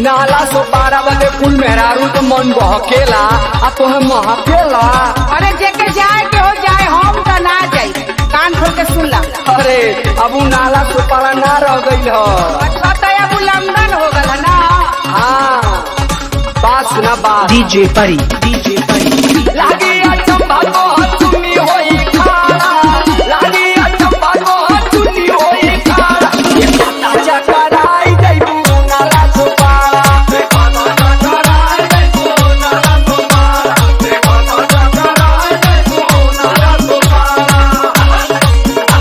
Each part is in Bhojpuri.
नाला सो पारा बदे कुल मेहरारू तो मन बहकेला आ तोहे महकेला अरे जेके जाए के हो जाए हम तो ना जाई कान खोल के सुन ला अरे अब उ नाला सो पारा ना रह गई ह अच्छा तो अब उल्लंघन हो गल है ना हाँ बात सुना बात DJ Pari, DJ Pari. लागी अचंबा को चुन्नी होई खाड़ा लागी अचंबा को चुन्नी होई खाड़ा ये पता चकराई जइबू नाला सो पारा ये पता चकराई जइबू नाला सो पारा ये पता चकराई जइबू नाला सो पारा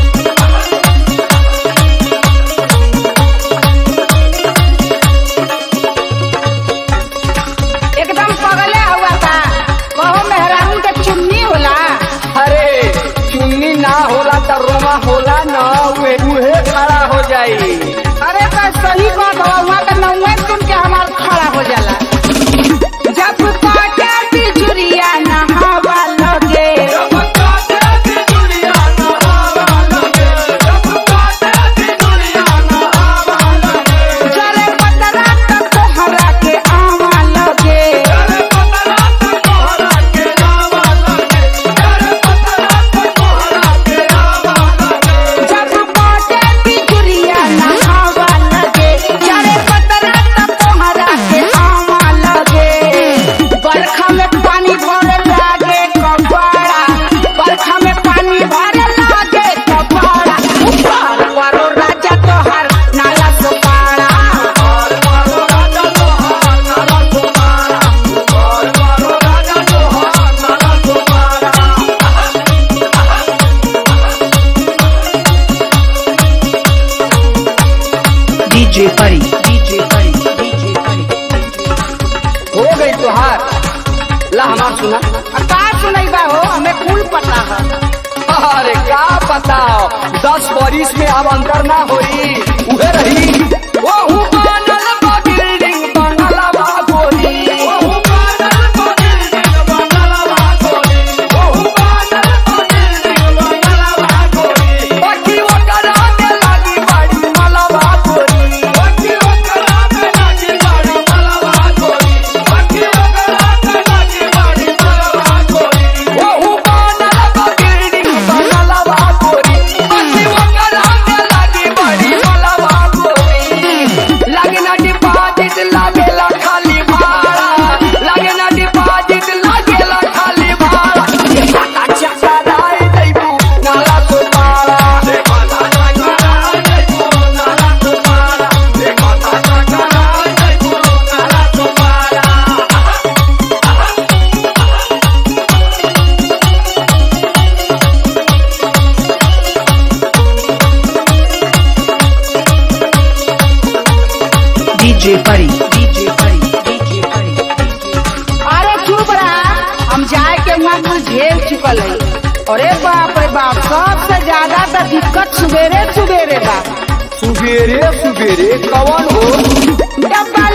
एकदम पगले हुआ था कहो मेहरारू के चुन्नी होला अरे चुन्नी ना होला त रोमा होला न उहे उहे खड़ा हो जाई अरे तो सही बात हो वहाँ का नौवे सुन के हमार खड़ा हो जाला जब काटे बिजुरिया नहावा लगे जरे पतरा त तोहरा के आवा लगे जब काटे बिजुरिया नहावा लगे जरे पतरा त तोहरा के आवा लगे बरखा में पानी भरे लागे कपड़ा बरखा में पानी भरे लागे कपड़ा ऊपर वारो राजा तोहर नाला Sopara DJ Pari, DJ Pari, DJ Pari. हो गई तोहार ला हमार सुना आ का सुनैबा हो हमें कुल पता है अरे का पता दस बरिस में अब अंतर ना होई उहे रही ओहू बनल बा बिल्डिंग बंगलवा गोरी ओहू बनल बा बिल्डिंग बंगलवा गोरी ओहू बनल बा बिल्डिंग बंगलवा गोरी बाकी ओकरा में लागी बाड़ी मलवा गोरी बाकी ओकरा में लागी बाड़ी मलवा गोरी बाकी ओकरा में लागी बाड़ी मलवा गोरी ओहू बनल बा बिल्डिंग बंगलवा गोरी बाकी ओकरा में लागी बाड़ी मलवा गोरी लागे ना डिपॉजिट लागेला खाली भाड़ा लागे ना डिपॉजिट लागेला खाली भाड़ा ये पता चकराई जइबू नाला तो पारा ये पता चकराई जइबू नाला तो पारा ये पता चकराई जइबू नाला तो पारा DJ Pari, DJ Pari, DJ Pari. अरे चुप रहा हम जाए के वहाँ कुल झेल चुकल है अरे बाप रे बाप सबसे ज्यादा तो दिक्कत सुबेरे सुबेरे बा सुबेरे सुबेरे कवन हो डब्बा